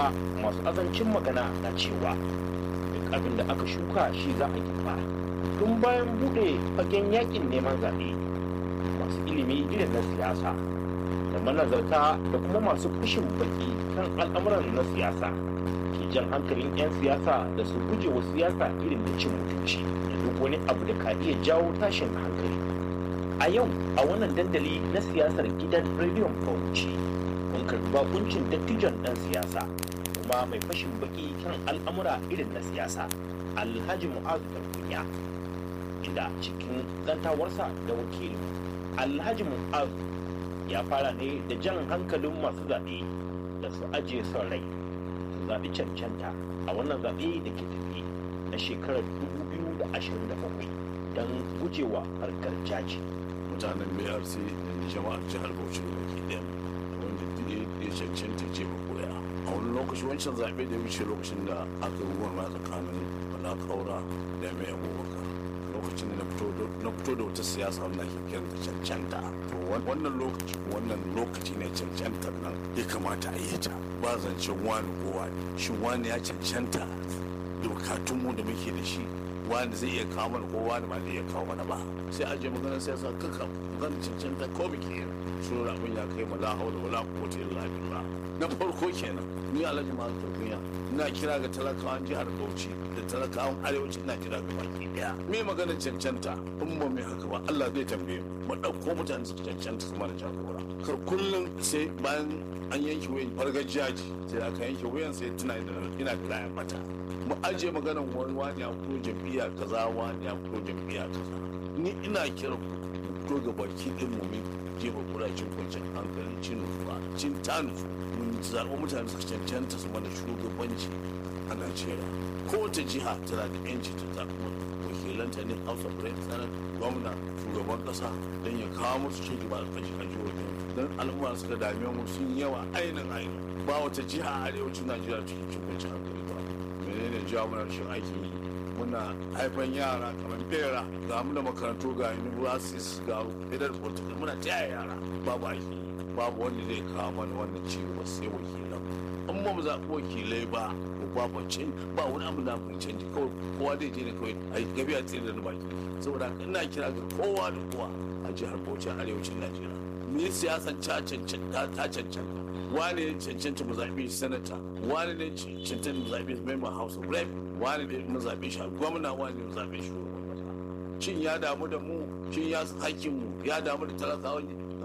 hausawa masu azancin magana na cewa duk abin da aka shuka shi za a girba tun bayan buɗe fagen yakin neman zaɓe masu ilimi irin na siyasa da manazarta da kuma masu kushin baki kan al'amuran na siyasa ke jan hankalin 'yan siyasa da su guje wa siyasa irin da cin mutunci da duk wani abu da ka iya jawo tashin hankali a yau a wannan dandali na siyasar gidan rediyon bauchi mun karbi bakuncin dattijon dan siyasa kuma mai fashin baki kan al'amura irin na siyasa alhaji mu'azu kunya inda cikin zantawarsa da wakili alhaji mu'azu ya fara ne da jan hankalin masu zaɓe da su ajiye son rai su zaɓi cancanta a wannan zaɓe da ke tafi na shekarar 2027 don gujewa harkar jaji mutanen brc da jama'ar jihar bauchi da baki ɗaya wanda ya cancanta ce ba koya a wani lokaci wancan zaɓe da ya wuce lokacin da aka yi ruwan tsakanin bala kaura da mai abubakar lokacin da na fito da wata siyasa wanda ke kiran da cancanta to wannan lokaci wannan lokaci ne cancantar nan ya kamata a yi ta ba zancen wani ko wani shin wani ya cancanta da bukatunmu da muke da shi wani zai iya kawo mana ko wani ba zai iya kawo mana ba sai a je maganar siyasa kaka maganar cancanta ko muke yi so abin ya kai mala haula wala quwwata illa billah na farko kenan ni alhaji ma duniya ina kira ga talakawan jihar Bauchi da talakawan arewacin Najeriya ga baki daya me maganar cancanta in ba mai haka ba Allah zai tambaye mu dauko mutane su cancanta su mana jagora kar kullum sai bayan an yanke wayan fargar jaji sai aka yanke wayan sai tuna ina da layan mata mu ajiye maganar wani wani ya fito jam'iyya kaza wani ya fito jam'iyya kaza ni ina kira ku fito ga baki din mu min jefa kuracin kwanciyar hankali cin nufa cin tanu mun zaɓi mutane su cancanta su mana shugabanci a najeriya kowace jiha tana da yanci ta zaɓi wakilanta ne house of rep senate gwamna shugaban ƙasa don ya kawo musu ci gaba a ƙarshen jihohin don al'umma suka dame mu sun yawa ainihin ainihin ba wata jiha a arewacin najeriya cikin cin kwanciyar hankali ba menene jawo mana rashin aikin yi muna haifan yara kamar bera ga mu da makarantu ga universities ga federal political muna taya yara babu aiki babu wanda zai kawo mana wannan ci gaba sai wakilan in ba mu zaɓi wakilai ba ko babu cin ba wani abu da mu canji kawai kowa zai je ne kawai a yi gabi a tsere da baki saboda haka ina kira ga kowa da kowa a jihar Bauchi a arewacin Najeriya mu yi siyasan ta cancanta wane ne cancanta mu zaɓi sanata wane ne cancanta mu zaɓi member house of rep wane ne mu zaɓe shi gwamna wane ne mu zaɓe shi shin ya damu da mu shin ya hakkin mu ya damu da talakawa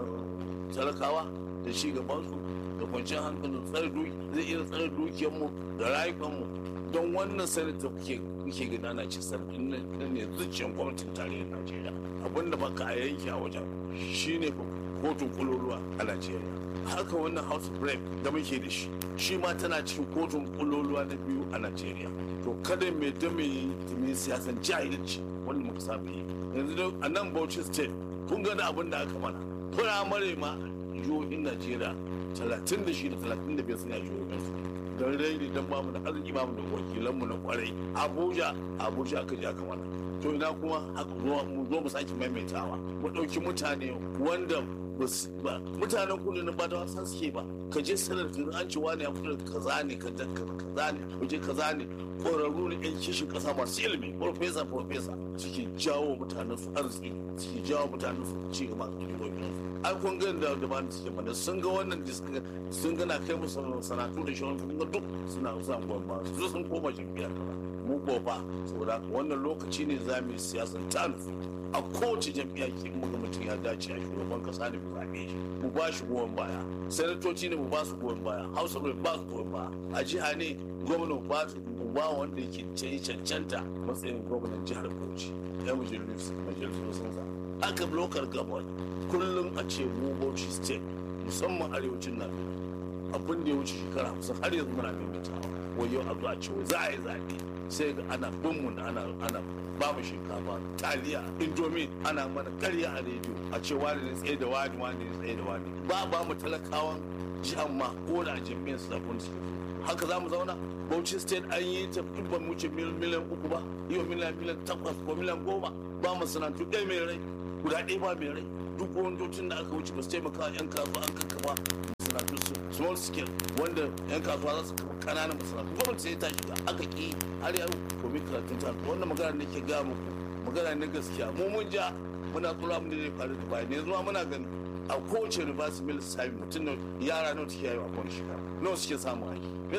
talakawa da shi gabansu da kwanciyar hankalin tsare zai iya tsare dukiyar mu da rayukan mu don wannan sanata kuke kuke gina na ci sabbin nan ne zuciyar gwamnatin tarayyar Najeriya abinda baka a yanke a wajen shine kotun kuloluwa a Najeriya haka wannan house of rep da muke da shi shi ma tana cikin kotun kuloluwa na biyu a Najeriya to kada mai da mai siyasan jahilci wanda muka saba yi yanzu a nan Bauchi state kun ga da abin da aka mana firamare ma jihohin Najeriya talatin da shi da talatin da biyar suna jihohin su don raini don bamu da arziki bamu da wakilanmu na kwarai Abuja Abuja aka je aka mana to ina kuma mu zo mu sake maimaitawa mu ɗauki mutane wanda ba mutanen kudu na ba da wasan suke ba ka je sanar da an ci wani ya fito da kaza ne ka kaza ne waje kaza ne ƙwararru ne yan kishin ƙasa masu ilimi profesa profesa suke jawo mutanen su arziki suke jawo mutanen su ci gaba da jihohin ai kun ga da da bani suke mana sun ga wannan da suka sun ga na kai musu sanatu da shirin sun ga duk suna sa gwamma su sun koma jam'iyyar kaza mu ko fa saboda wannan lokaci ne za mu yi siyasar ta nufi a kowace jam'iyya ke muga mutum ya dace a shugaban kasa ne mu zaɓe shi mu ba shi goyon baya sanatoci ne mu ba su goyon baya hausa ne ba su goyon baya a jiha ne gwamnan ba su mu ba wanda yake cancanta matsayin gwamnan jihar bauchi ya majalisu majalisu sun sa aka lokar gabon kullum a ce mu bauchi state musamman arewacin nan abin da ya wuce shekara hamsin har yanzu muna maimaitawa wai yau a zo a ce za a yi zaɓe sai ga ana bin mu ana ana ba mu shinkafa taliya indomi ana mana karya a rediyo a ce wani ne tsaye da wani wani ne tsaye da wani ba ba mu talakawan jihar ma ko da jami'in su zafin su haka za mu zauna bauchi state an yi ta dubban wuce miliyan uku ba yau miliyan miliyan takwas ko miliyan goma ba mu sanatu ɗaya mai rai guda ɗaya ba mai rai duk gwamnatocin da aka wuce ba su taimaka yan kasuwa an kakkafa masana'antu small scale wanda yan kasuwa za su kafa kananan masana'antu gwamnati sai ta shiga aka ki har yau domin karatun ta wannan magana da ke ga muku magana ne gaskiya mu mun ja muna tsura mu ne faru da bayan yanzu ma muna gani a kowace reverse mill sami mutum yara nawa suke yayi a kowace shekara nawa suke samun aiki